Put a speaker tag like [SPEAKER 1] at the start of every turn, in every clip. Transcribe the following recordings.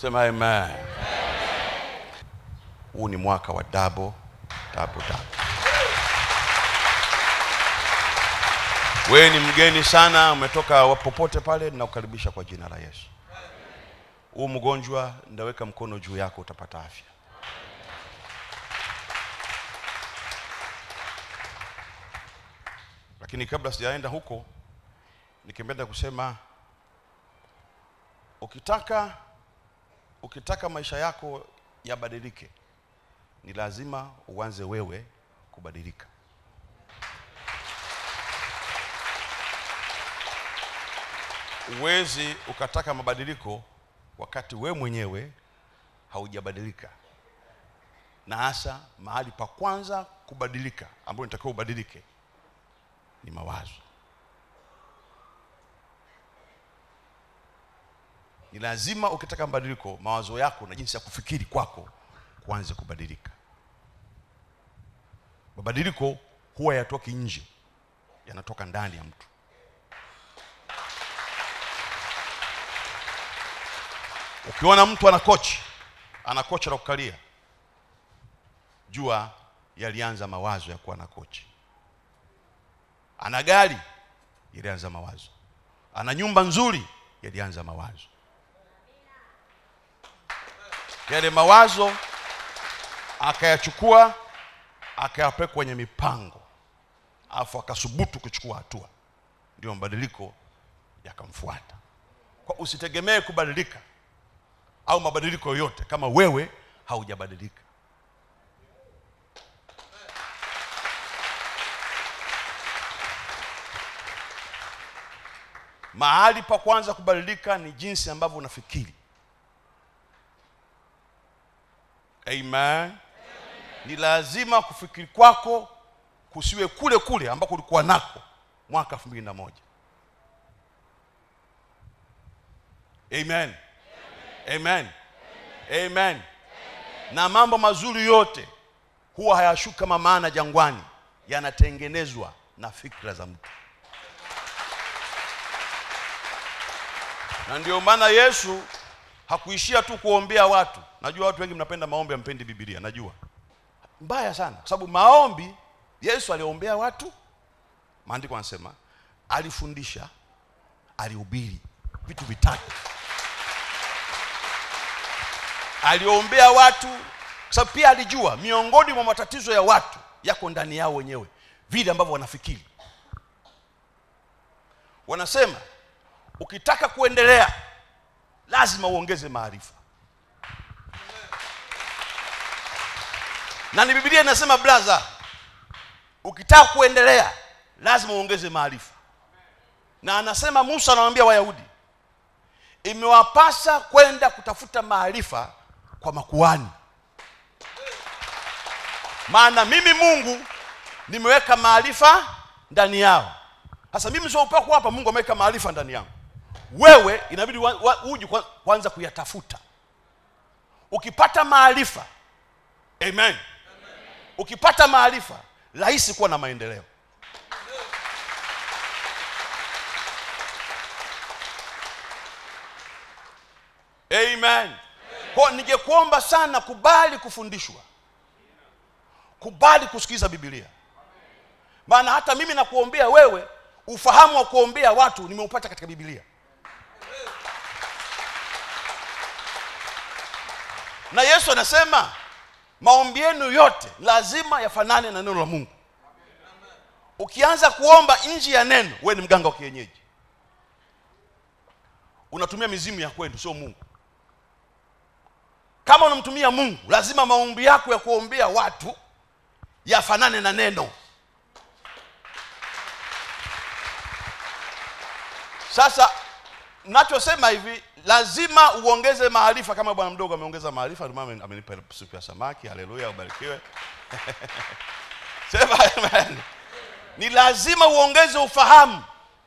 [SPEAKER 1] sema amen huu ni mwaka wa double double double wewe ni mgeni sana umetoka popote pale ninakukaribisha kwa jina la yesu huu mgonjwa ndaweka mkono juu yako utapata afya lakini kabla sijaenda huko nikipenda kusema ukitaka ukitaka maisha yako yabadilike ni lazima uanze wewe kubadilika huwezi ukataka mabadiliko wakati we mwenyewe haujabadilika na hasa mahali pa kwanza kubadilika ambayo nitakiwa ubadilike ni mawazo ni lazima ukitaka mabadiliko mawazo yako na jinsi ya kufikiri kwako kuanze kubadilika mabadiliko huwa yatoki nje yanatoka ndani ya mtu ukiona mtu ana kochi ana kochi la kukalia jua yalianza mawazo ya kuwa na kochi ana gari yalianza mawazo ana nyumba nzuri yalianza mawazo yale mawazo akayachukua akayapeka kwenye mipango alafu akasubutu kuchukua hatua ndio mabadiliko yakamfuata kwa usitegemee kubadilika au mabadiliko yoyote kama wewe haujabadilika mahali pa kwanza kubadilika ni jinsi ambavyo unafikiri amen, amen. ni lazima kufikiri kwako kusiwe kule kule ambako ulikuwa nako mwaka elfu mbili na moja amen amen amen na mambo mazuri yote huwa hayashuki kama maana jangwani yanatengenezwa na fikra za mtu na ndio maana yesu hakuishia tu kuombea watu najua watu wengi mnapenda maombi ampendi bibilia najua mbaya sana kwa sababu maombi yesu aliombea watu maandiko anasema alifundisha alihubiri vitu vitatu aliombea watu kwa sababu pia alijua miongoni mwa matatizo ya watu yako ndani yao wenyewe vile ambavyo wanafikiri wanasema ukitaka kuendelea lazima uongeze maarifa na ni bibilia inasema blaza ukitaka kuendelea lazima uongeze maarifa na anasema musa anawambia wayahudi imewapasa kwenda kutafuta maarifa kwa makuani maana mimi mungu nimeweka maarifa ndani yao sasa mimi sio upako hapa mungu ameweka maarifa ndani yangu wewe inabidi wa- wa- uji kwa- kwanza kuyatafuta ukipata maarifa amen ukipata maarifa rahisi kuwa na maendeleo amen kwa ningekuomba sana kubali kufundishwa kubali kusikiza bibilia maana hata mimi nakuombea wewe ufahamu wa kuombea watu nimeupata katika bibilia na yesu anasema maombi yenu yote lazima yafanane na neno la mungu ukianza kuomba nje ya neno wewe ni mganga wa kienyeji unatumia mizimu ya kwenu sio mungu kama unamtumia mungu lazima maombi yako ya kuombea watu yafanane na neno sasa nachosema hivi lazima uongeze maarifa kama bwana mdogo ameongeza maarifa ndio maana amenipa supu ya samaki haleluya ubarikiwe sema amen ni lazima uongeze ufahamu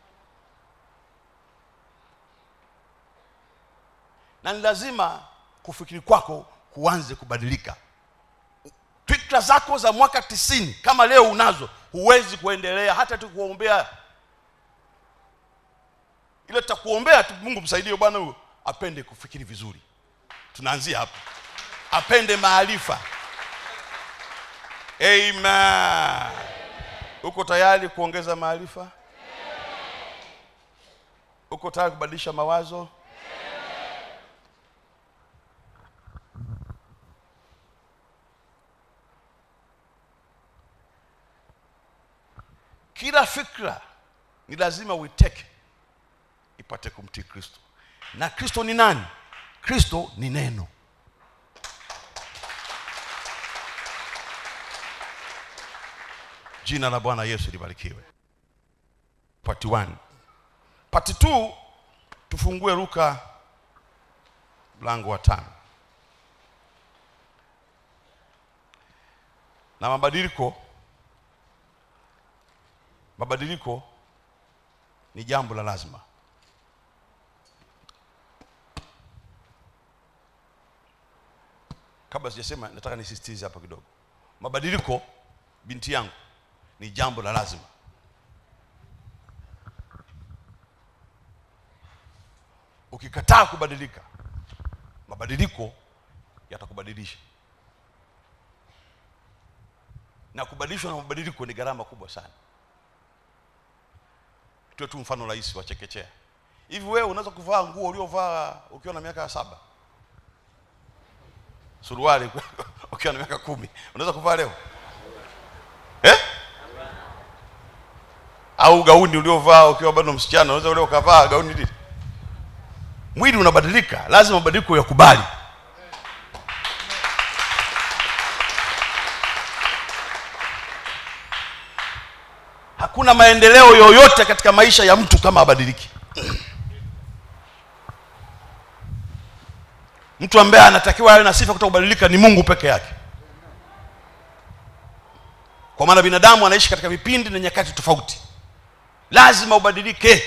[SPEAKER 1] na ni lazima kufikiri kwako kuanze kubadilika fikra zako za mwaka tisini kama leo unazo huwezi kuendelea hata tu kuombea ile tutakuombea tu mungu msaidie bwana huyo apende kufikiri vizuri tunaanzia hapo apende maarifa amen uko tayari kuongeza maarifa uko tayari kubadilisha mawazo kila fikra ni lazima uiteke ipate kumtii kristo na kristo ni nani kristo ni neno jina la bwana yesu libarikiwe part 1 part 2 tufungue luka mlango wa tano na mabadiliko mabadiliko ni jambo la lazima kabla sijasema nataka nisisitize hapa kidogo mabadiliko binti yangu ni jambo la lazima ukikataa kubadilika mabadiliko yatakubadilisha na kubadilishwa na mabadiliko ni gharama kubwa sana tuwe tu mfano rahisi wa chekechea hivi wewe unaweza kuvaa nguo uliovaa ukiwa na miaka saba suruali ukiwa na miaka kumi unaweza kuvaa leo eh? au gauni uliovaa ukiwa bado msichana unaweza leo ukavaa gauni lile mwili unabadilika lazima mabadiliko yakubali hakuna maendeleo yoyote katika maisha ya mtu kama abadiliki mtu ambaye anatakiwa awe na sifa kutoka kubadilika ni mungu peke yake kwa maana binadamu anaishi katika vipindi na nyakati tofauti lazima ubadilike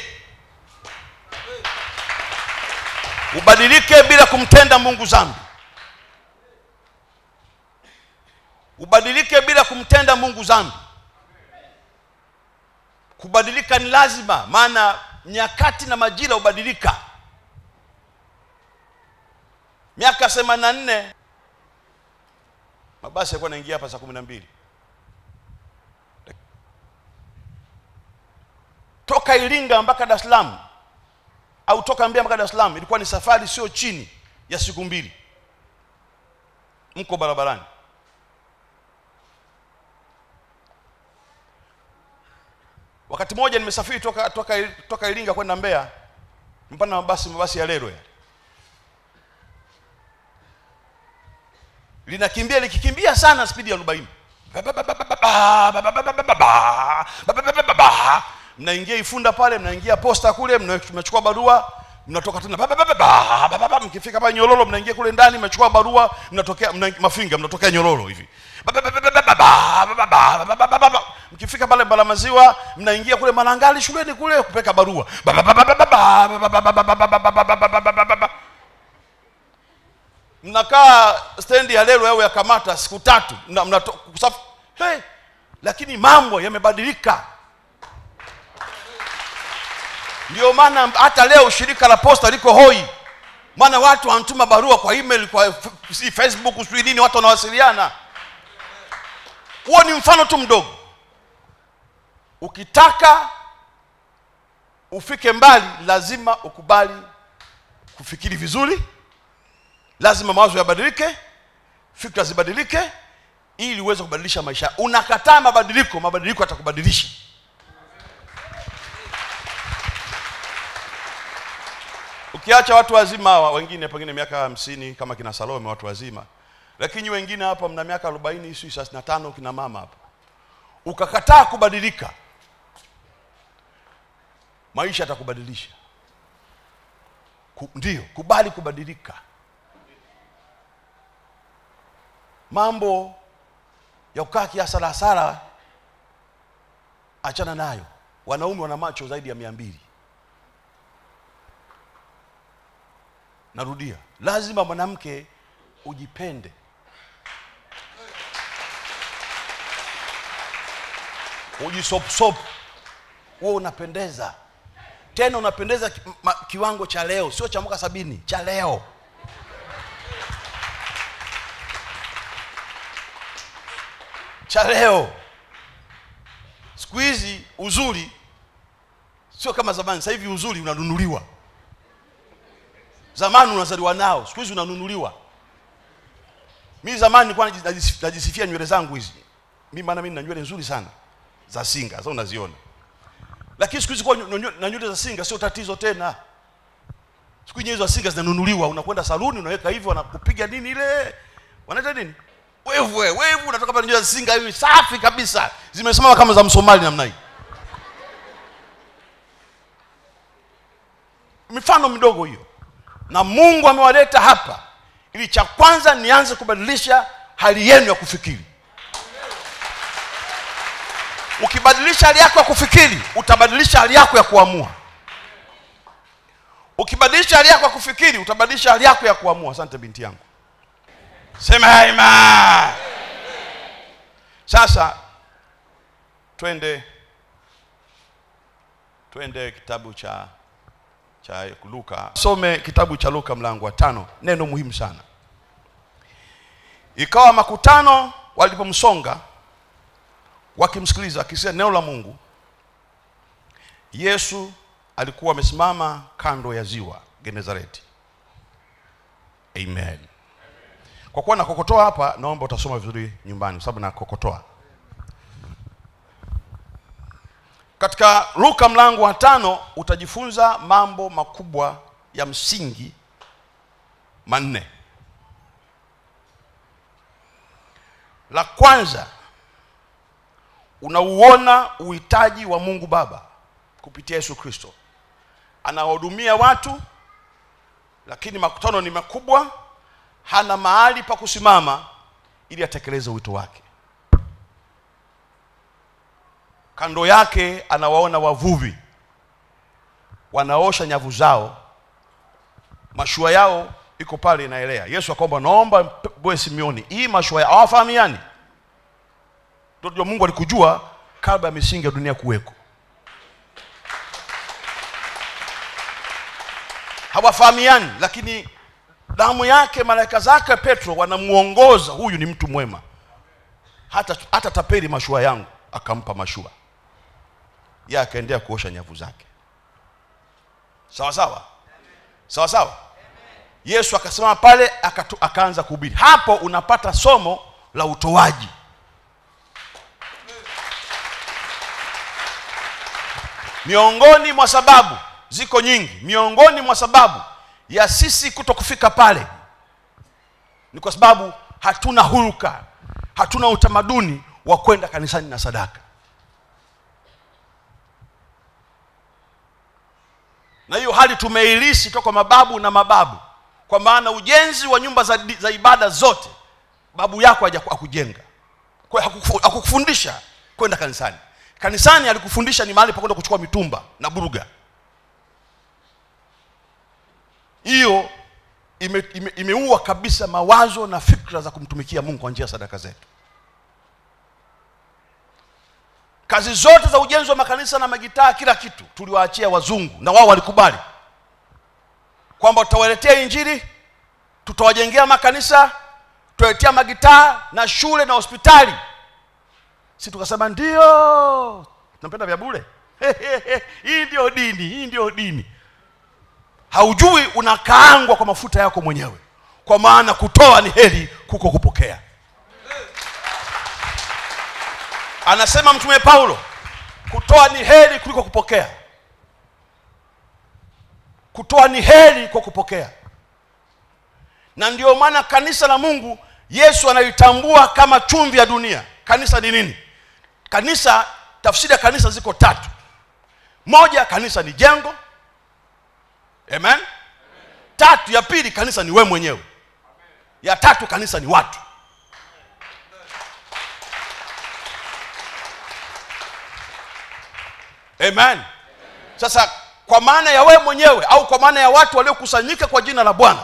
[SPEAKER 1] ubadilike bila kumtenda mungu zambi ubadilike bila kumtenda mungu zambi kubadilika ni lazima maana nyakati na majira hubadilika miaka themanini na nne mabasi yalikuwa naingia hapa saa kumi na mbili toka iringa mpaka dar es salaam au toka mbea mpaka dar es salaam ilikuwa ni safari sio chini ya siku mbili mko barabarani wakati mmoja nimesafiri toka toka toka iringa kwenda mbeya mpana mabasi mabasi ya lero yale linakimbia likikimbia sana spidi ya arobaini mnaingia ifunda pale mnaingia posta kule mnachukua barua mnatoka tena mkifika pale nyororo mnaingia kule ndani mnachukua barua mnatokea mna, mafinga mnatokea nyororo hivi mkifika pale balamaziwa mnaingia kule malangali shuleni kule kupeka barua mnakaa stendi ya lelo au ya kamata siku tatu mna, mna, hey, lakini mambo yamebadilika ndio maana hata leo shirika la posta liko hoi maana watu wanatuma barua kwa email kwa si facebook sijui nini watu wanawasiliana huo ni mfano tu mdogo ukitaka ufike mbali lazima ukubali kufikiri vizuri lazima mawazo yabadilike fikra zibadilike ili uweze kubadilisha maisha unakataa mabadiliko mabadiliko yatakubadilisha ukiacha watu wazima hawa wengine pengine miaka hamsini kama kina salome watu wazima lakini wengine hapa mna miaka arobaini si thelathini na tano kina mama hapa ukakataa kubadilika maisha yatakubadilisha Ku, ndio kubali kubadilika mambo ya kukaa kiasara hasara achana nayo wanaume wana macho zaidi ya mia mbili narudia lazima mwanamke ujipende ujisopsopu huo unapendeza tena unapendeza ki, ma, kiwango cha leo sio cha mwaka sabini cha leo cha leo siku hizi uzuri sio kama zamani sasa hivi uzuri unanunuliwa zamani unazaliwa nao siku hizi unanunuliwa mi zamani nilikuwa najis- najisifia nywele zangu hizi mi maana mi nina nywele nzuri sana za singa sasa unaziona lakini siku hizi kuwa nyo- nyo- na nywele za singa sio tatizo tena siku hizi hizo za singa zinanunuliwa unakwenda saluni unaweka hivi wanakupiga nini ile wanaita nini wevu we, wevu unatoka pale nywele za singa hivi safi kabisa zimesimama kama za msomali namna hii mifano midogo hiyo na mungu amewaleta hapa ili cha kwanza nianze kubadilisha hali yenu ya kufikiri ukibadilisha hali yako ya kufikiri utabadilisha hali yako ya kuamua ukibadilisha hali yako ya kufikiri utabadilisha hali yako ya kuamua asante binti yangu sema ima sasa twende twende kitabu cha cha luka some kitabu cha luka mlango wa tano neno muhimu sana ikawa makutano walipomsonga wakimsikiliza akisema neno la mungu yesu alikuwa amesimama kando ya ziwa genezareti amen kwa kuwa nakokotoa hapa naomba utasoma vizuri nyumbani kwa sababu nakokotoa katika luka mlango wa tano utajifunza mambo makubwa ya msingi manne la kwanza unauona uhitaji wa mungu baba kupitia yesu kristo anawahudumia watu lakini makutano ni makubwa hana mahali pa kusimama ili atekeleze wito wake kando yake anawaona wavuvi wanaosha nyavu zao mashua yao iko pale inaelea yesu akaomba naomba bwe simeoni hii mashua yao hawafahamiani ndio mungu alikujua kabla ya misingi ya dunia kuweko hawafahamiani lakini damu yake malaika zake petro wanamuongoza huyu ni mtu mwema hata, hata tapeli mashua yangu akampa mashua ye akaendelea kuosha nyavu zake sawa sawa sawa sawa yesu akasimama pale akatu, akaanza kuhubiri hapo unapata somo la utoaji miongoni mwa sababu ziko nyingi miongoni mwa sababu ya sisi kuto kufika pale ni kwa sababu hatuna hulka hatuna utamaduni wa kwenda kanisani na sadaka na hiyo hali tumeilisi toka mababu na mababu kwa maana ujenzi wa nyumba za, za ibada zote babu yako hakujenga hakukufundisha kwenda kanisani kanisani alikufundisha ni mahali pa kwenda kuchukua mitumba na buruga hiyo imeua ime, ime kabisa mawazo na fikra za kumtumikia mungu kwa njia ya sadaka zetu kazi zote za ujenzi wa makanisa na magitaa kila kitu tuliwaachia wazungu na wao walikubali kwamba tutawaletea injili tutawajengea makanisa tutawaletea magitaa na shule na hospitali si tukasema ndio napenda vya bure hii ndio dini hii ndio dini haujui unakaangwa kwa mafuta yako mwenyewe kwa maana kutoa ni heri kuko kupokea anasema mtume paulo kutoa ni heri kuliko kupokea kutoa ni heri kwa kupokea na ndio maana kanisa la mungu yesu analitambua kama chumvi ya dunia kanisa ni nini kanisa tafsiri ya kanisa ziko tatu moja kanisa ni jengo amen, amen. tatu ya pili kanisa ni we mwenyewe ya tatu kanisa ni watu amen sasa kwa maana ya wewe mwenyewe au kwa maana ya watu waliokusanyika kwa jina la bwana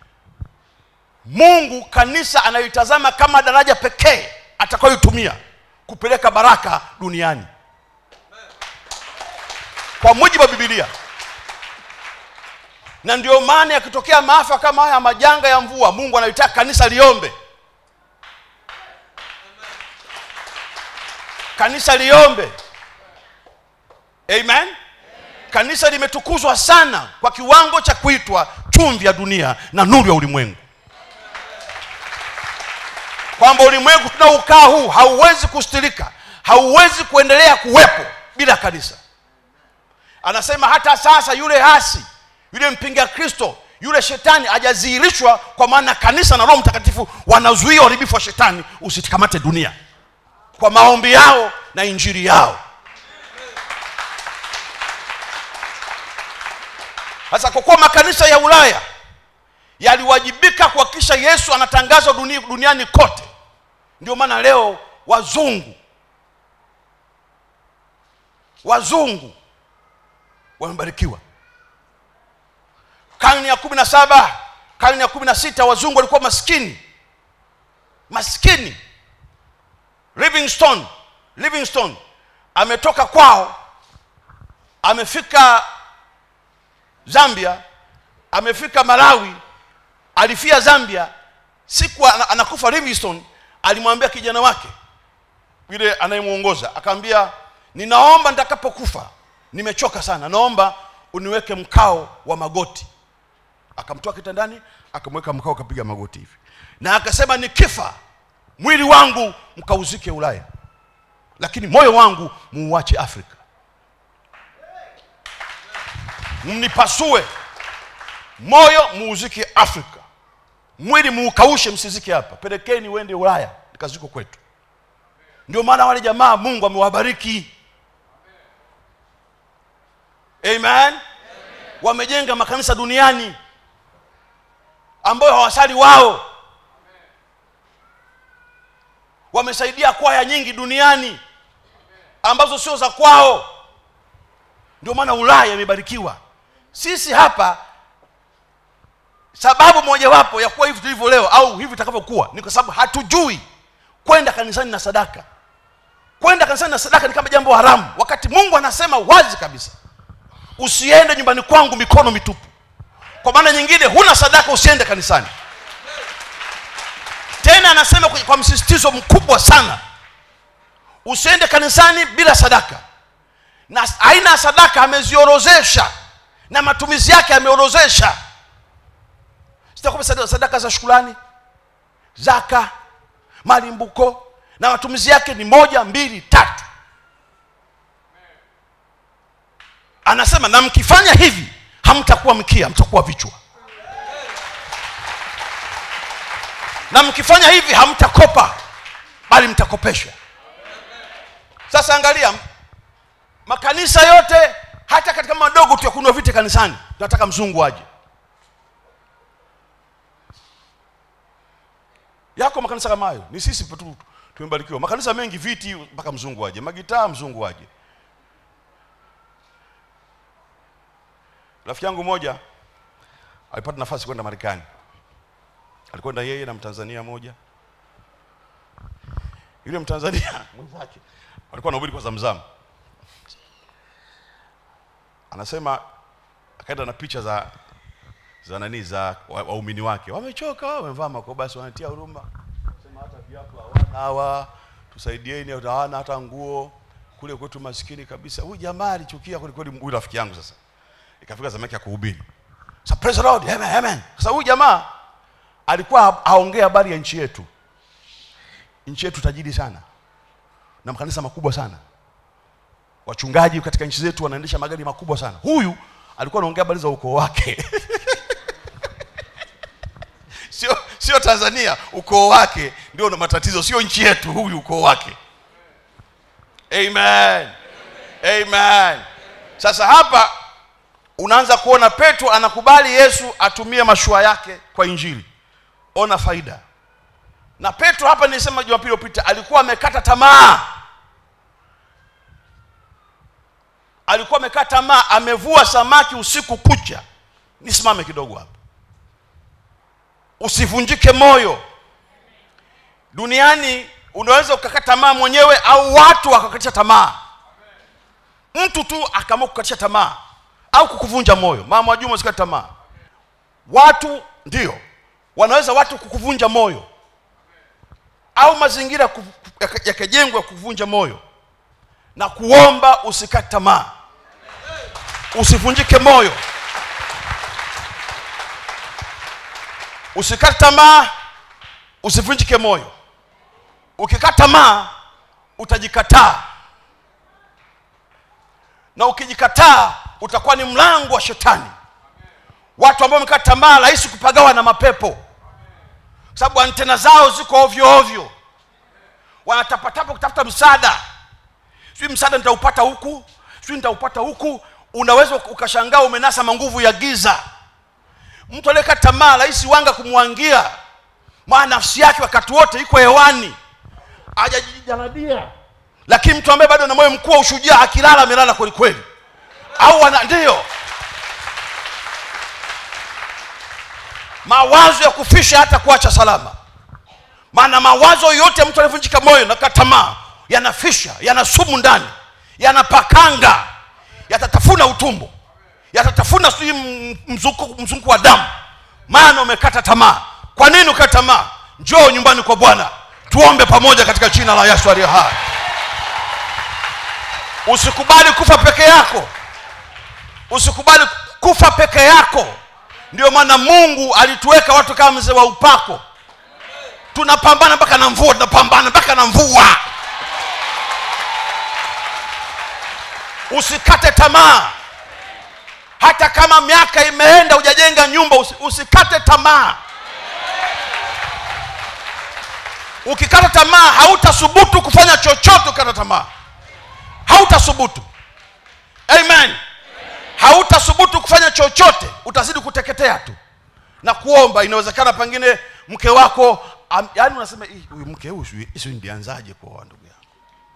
[SPEAKER 1] mungu kanisa analitazama kama daraja pekee atakayoitumia kupeleka baraka duniani kwa mujibu wa bibilia na ndio maana yakitokea maafa kama haya majanga ya mvua mungu analitaka kanisa liombe kanisa liombe amen kanisa limetukuzwa sana kwa kiwango cha kuitwa chumvi ya dunia na nuru ya ulimwengu kwamba ulimwengu tunaokaa huu hauwezi kustirika hauwezi kuendelea kuwepo bila kanisa anasema hata sasa yule hasi yule mpinga kristo yule shetani hajadhihirishwa kwa maana kanisa na roho mtakatifu wanazuia uharibifu wa shetani usitikamate dunia kwa maombi yao na injili yao sasa kwa kuwa makanisa ya ulaya yaliwajibika kuhakikisha yesu anatangazwa duni, duniani kote ndio maana leo wazungu wazungu wamebarikiwa karne ya kumi na saba karne ya kumi na sita wazungu walikuwa maskini maskini livingstone livingstone ametoka kwao amefika zambia amefika malawi alifia zambia siku ana- anakufa livingstone alimwambia kijana wake yule anayemwongoza akamwambia ninaomba nitakapokufa nimechoka sana naomba uniweke mkao wa magoti akamtoa kitandani akamweka mkao akapiga magoti hivi na akasema nikifa mwili wangu mkauzike ulaya lakini moyo wangu muuache afrika mnipasue moyo muuzike afrika mwili muukaushe msizike hapa pelekeni uende ulaya nikaziko kwetu ndio maana wale jamaa mungu amewabariki amen wamejenga makanisa duniani ambayo hawasali wao wamesaidia kwaya nyingi duniani ambazo sio za kwao ndio maana ulaya imebarikiwa sisi hapa sababu mojawapo ya kuwa hivi tulivyo leo au hivi itakavyokuwa ni kwa sababu hatujui kwenda kanisani na sadaka kwenda kanisani na sadaka ni kama jambo haramu wakati mungu anasema wazi kabisa usiende nyumbani kwangu mikono mitupu kwa maana nyingine huna sadaka usiende kanisani tena anasema kwa- kwa msisitizo mkubwa sana usiende kanisani bila sadaka na aina ya sadaka ameziorozesha na matumizi yake ameorozesha sitakupa sadaka, sadaka za shukulani zaka malimbuko na matumizi yake ni moja mbili tatu anasema na mkifanya hivi hamtakuwa mkia mtakuwa vichwa na mkifanya hivi hamtakopa bali mtakopeshwa sasa angalia makanisa yote hata katika madogo tu ya kununua viti kanisani tunataka mzungu aje yako makanisa kama hayo ni sisi tu tumebarikiwa makanisa mengi viti mpaka mzungu aje magitaa mzungu aje rafiki yangu moja alipata nafasi kwenda marekani alikwenda yeye na mtanzania moja yule mtanzania mwenzake walikuwa nahubiri kwa zamzamu anasema akaenda na picha za za nani za wa- waumini wake wamechoka wamevaa makobasi wanatia huruma sema hata viatu hawana hawa tusaidieni hata hawana hata nguo kule kwetu maskini kabisa huyu jamaa alichukia kweli kweli huyu rafiki yangu sasa ikafika zamu yake ya kuhubiri sasa praise the lord amen amen sasa huyu jamaa alikuwa ha- haongea habari ya nchi yetu nchi yetu tajiri sana na makanisa makubwa sana wachungaji katika nchi zetu wanaendesha magari makubwa sana huyu alikuwa anaongea habari za ukoo wake sio sio tanzania ukoo wake ndio na matatizo sio nchi yetu huyu ukoo wake amen amen sasa hapa unaanza kuona petro anakubali yesu atumie mashua yake kwa injili ona faida na petro hapa nilisema jumapili iliyopita alikuwa amekata tamaa alikuwa amekata tamaa amevua samaki usiku kucha nisimame kidogo hapa usivunjike moyo duniani unaweza ukakata tamaa mwenyewe au watu wakakatisha tamaa mtu tu akaamua kukatisha tamaa au kukuvunja moyo mama wajuma usikate tamaa watu ndio wanaweza watu kukuvunja moyo au mazingira ku- yaka- yakajengwa kuvunja moyo na kuomba usikate tamaa usivunjike moyo usikate tamaa usivunjike moyo ukikata tamaa utajikataa na ukijikataa utakuwa ni mlango wa shetani watu ambao wamekata tamaa rahisi kupagawa na mapepo sababu antena zao ziko ovyo ovyo wanatapatapa kutafuta msaada sijui msaada nitaupata huku sijui nitaupata huku unaweza ukashangaa umenasa manguvu ya giza mtu aliyekata tamaa rahisi wanga kumwangia maana nafsi yake wakati wote iko hewani hajajijaradia lakini mtu ambaye bado ana moyo mkuu wa ushujaa akilala amelala kweli kweli au ana ndio mawazo ya kufisha hata kuacha salama maana mawazo yote ya mtu aliyevunjika moyo na tamaa yanafisha yana sumu ndani yanapakanga yatatafuna utumbo yatatafuna sijui mzunguko mzunguko wa damu maana umekata tamaa kwa nini ukata tamaa njoo nyumbani kwa bwana tuombe pamoja katika jina la yesu aliye hai usikubali kufa peke yako usikubali kufa peke yako ndio maana mungu alituweka watu kama mzee wa upako tunapambana mpaka na mvua tunapambana mpaka na mvua usikate tamaa hata kama miaka imeenda hujajenga nyumba usi, usikate tamaa ukikata tamaa hautasubutu kufanya chochote ukikata tamaa hautasubutu amen hautasubutu kufanya chochote utazidi kuteketea tu na kuomba inawezekana pengine mke wako am, yaani unasema huyu mke huyu si ndianzaje kuoa ndugu yangu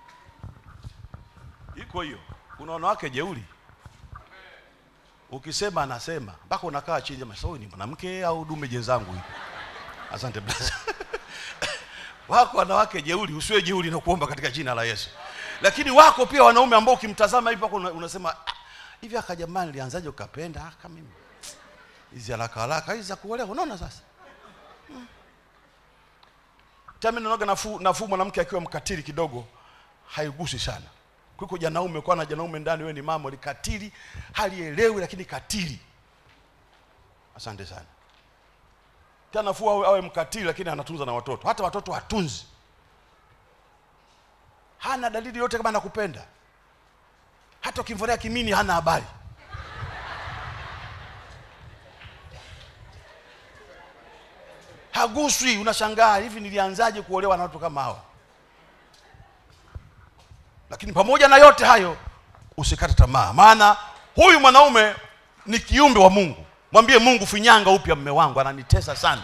[SPEAKER 1] iko hiyo kuna wanawake jeuri ukisema anasema mpaka unakaa chini sasa huyu ni mwanamke au dume jenzangu hivi asante brother wako wanawake jeuri usiwe jeuri na kuomba katika jina la yesu lakini wako pia wanaume ambao ukimtazama hivi pako unasema ah, hivi aka jamani nilianzaje ukapenda aka mimi hizi haraka haraka hizi za kuolewa unaona sasa hmm. tami naoga nafuu nafuu mwanamke akiwa mkatili kidogo haigusi sana kuliko janaume kwa na janaume ndani wewe ni mama likatili halielewi lakini katili asante sana tena nafuu awe, awe mkatili lakini anatunza na watoto hata watoto hatunzi hana dalili yote kama anakupenda hata ukimvolea kimini hana habari haguswi unashangaa hivi nilianzaje kuolewa na watu kama hawa lakini pamoja na yote hayo usikate tamaa maana huyu mwanaume ni kiumbe wa mungu mwambie mungu finyanga upya mme wangu ananitesa sana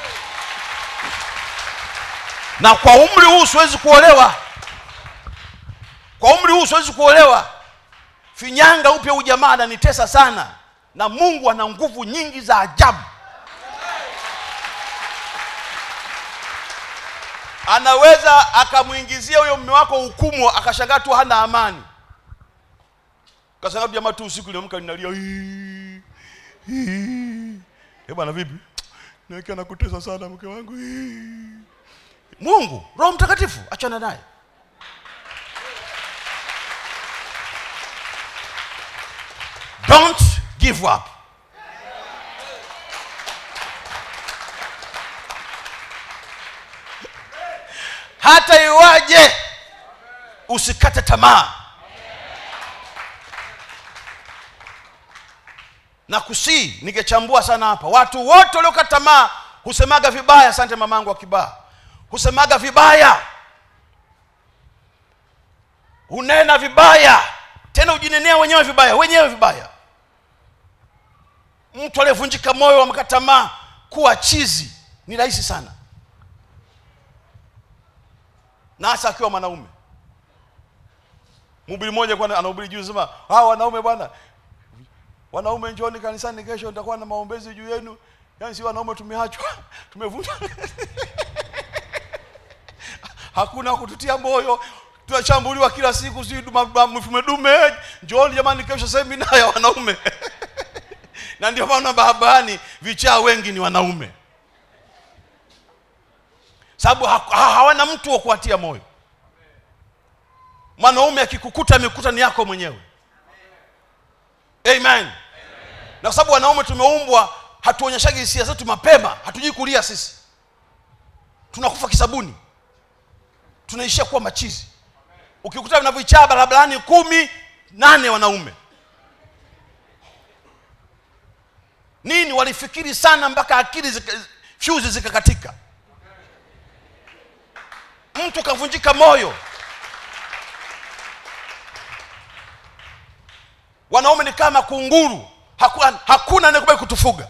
[SPEAKER 1] na kwa umri huu siwezi kuolewa kwa umri huu siwezi kuolewa finyanga upya huyu jamaa ananitesa sana na mungu ana nguvu nyingi za ajabu anaweza akamwingizia huyo mme wako hukumu akashangaa tu hana amani kashangaa tu jamaa tu usiku liamka linalia "Hii, hii." Eh bwana vipi naki anakutesa sana mke wangu Hii. mungu roho mtakatifu achana naye don't give up hata iwaje usikate tamaa na kusii ningechambua sana hapa watu wote waliokata tamaa husemaga vibaya asante mamangu wa kibaa husemaga vibaya hunena vibaya tena hujinenea wenyewe vibaya wenyewe vibaya mtu aliyevunjika moyo wamekata tamaa kuwa chizi ni rahisi sana na hasa akiwa mwanaume mhubiri mmoja kwa anahubiri juu sema hawa wanaume bwana wanaume njooni kanisani kesho nitakuwa na maombezi juu yenu yaani si wanaume tumeachwa tumevunjwa hakuna kututia moyo tunashambuliwa kila siku si mfume dume njooni jamani kesho semina ya wanaume na ndio maana barabarani vichaa wengi ni wanaume sababu ha, ha, hawana mtu wa kuwatia moyo mwanaume akikukuta amekuta ni yako mwenyewe amen na kwa sababu wanaume tumeumbwa hatuonyeshagi hisia zetu mapema hatujui kulia sisi tunakufa kisabuni tunaishia kuwa machizi ukikuta vinavyochaa barabarani kumi nane wanaume nini walifikiri sana mpaka akili zika, fyuzi zikakatika mtu kavunjika moyo wanaume ni kama kunguru hakuna, hakuna anayekubali kutufuga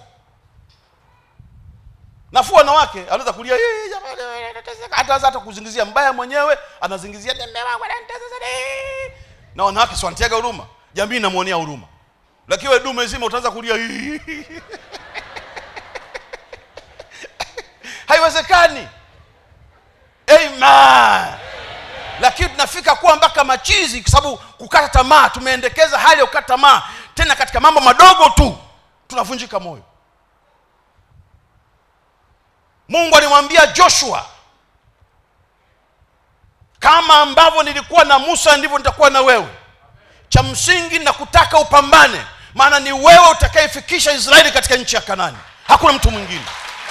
[SPEAKER 1] nafuu wanawake anaweza kulia "Hii, jamani, nateseka." hata hata kuzingizia mbaya mwenyewe anazingizia "Mume wangu ananitesa sana." na wanawake si wanatiaga huruma jamii inamwonea huruma lakini wewe dume zima utaanza kulia "Hii." haiwezekani amen lakini tunafika kuwa mpaka machizi kwa sababu kukata tamaa tumeendekeza hali ya kukata tamaa tena katika mambo madogo tu tunavunjika moyo mungu alimwambia joshua kama ambavyo nilikuwa na musa ndivyo nitakuwa na wewe cha msingi na kutaka upambane maana ni wewe utakayefikisha israeli katika nchi ya kanani hakuna mtu mwingine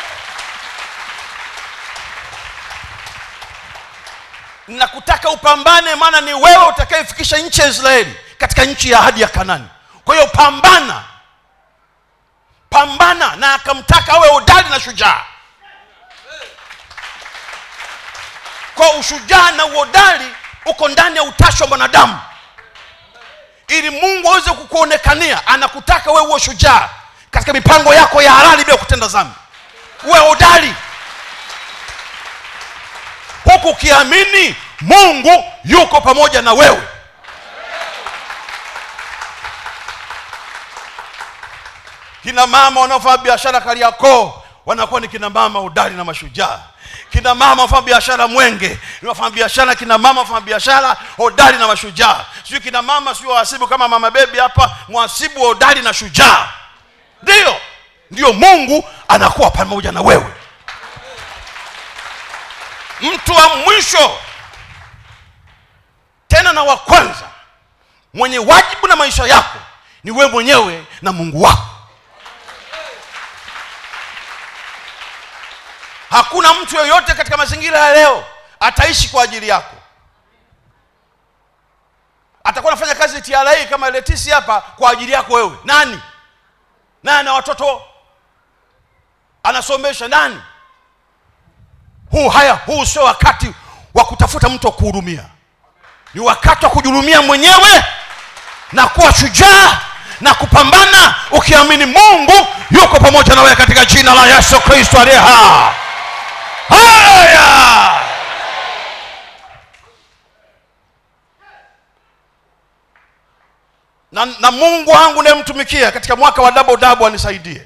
[SPEAKER 1] nakutaka upambane maana ni wewe utakayefikisha nchi ya israeli katika nchi ya ahadi ya kanani kwa hiyo pambana pambana na akamtaka awe hodari na shujaa kwa ushujaa na uhodari uko ndani ya utashi wa mwanadamu ili mungu aweze kukuonekania anakutaka wewe uwe shujaa katika mipango yako ya halali bila kutenda dhambi uwe hodari huku ukiamini mungu yuko pamoja na wewe kina mama wanaofanya biashara kariakoo wanakuwa ni kina mama udari na mashujaa kina mama wafanya biashara mwenge ni wafanya biashara kina mama wafanya biashara hodari na mashujaa sijui kina mama sio wahasibu kama mama bebi hapa mwhasibu wa hodari na shujaa ndiyo ndiyo mungu anakuwa pamoja na wewe mtu wa mwisho tena na wa kwanza mwenye wajibu na maisha yako ni wewe mwenyewe na mungu wako hakuna mtu yoyote katika mazingira ya leo ataishi kwa ajili yako atakuwa anafanya kazi tra kama letisi hapa kwa ajili yako wewe nani naye ana watoto anasomesha nani huu haya huu sio wakati wa kutafuta mtu wa kuhurumia ni wakati wa kujihurumia mwenyewe na kuwa shujaa na kupambana ukiamini mungu yuko pamoja na wewe katika jina la yesu kristo aliye hai haya na, na mungu wangu nayemtumikia katika mwaka wa dabo dabo anisaidie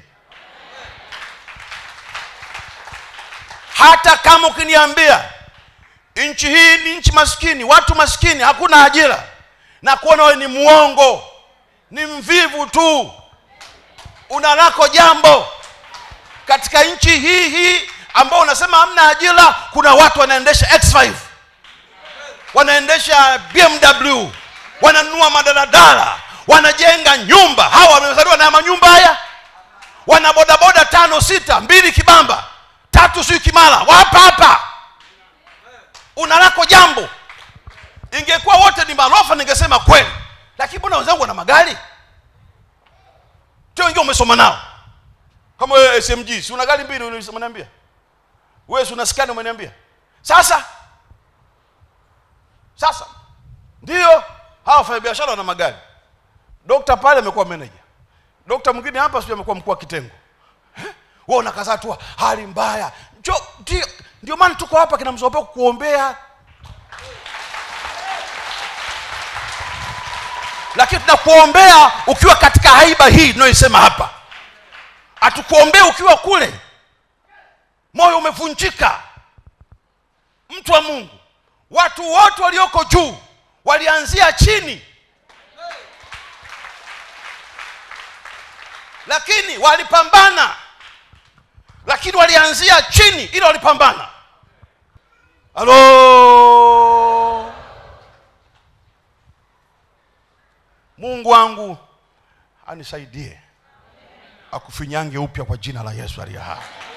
[SPEAKER 1] hata kama ukiniambia nchi hii ni nchi maskini watu maskini hakuna ajira na kuona wewe ni mwongo ni mvivu tu una lako jambo katika nchi hii hii ambao unasema hamna ajira kuna watu wanaendesha x5 wanaendesha bmw wananunua madaladala wanajenga nyumba hawa wamezaliwa na manyumba haya wana bodaboda tano sita mbili kibamba tatu sijui kimala wapa hapa una lako jambo ingekuwa wote ni marofa ningesema kweli lakini mbona wenzangu wana magari tio wengine umesoma nao kama wewe smg si una gari mbili umeniambia wewe si una skani umeniambia sasa sasa ndio hawa wafanya biashara wana magari dokta pale amekuwa manager dokta mwingine hapa sijui amekuwa mkuu wa kitengo wewe unakaza tu hali mbaya njo ndio ndio maana tuko hapa kina mzopeo kukuombea lakini tunakuombea ukiwa katika haiba hii tunayoisema hapa hatukuombea ukiwa kule moyo umevunjika mtu wa mungu watu wote walioko juu walianzia chini lakini walipambana lakini walianzia chini ili walipambana halo mungu wangu anisaidie akufinyange upya kwa jina la yesu aliye hai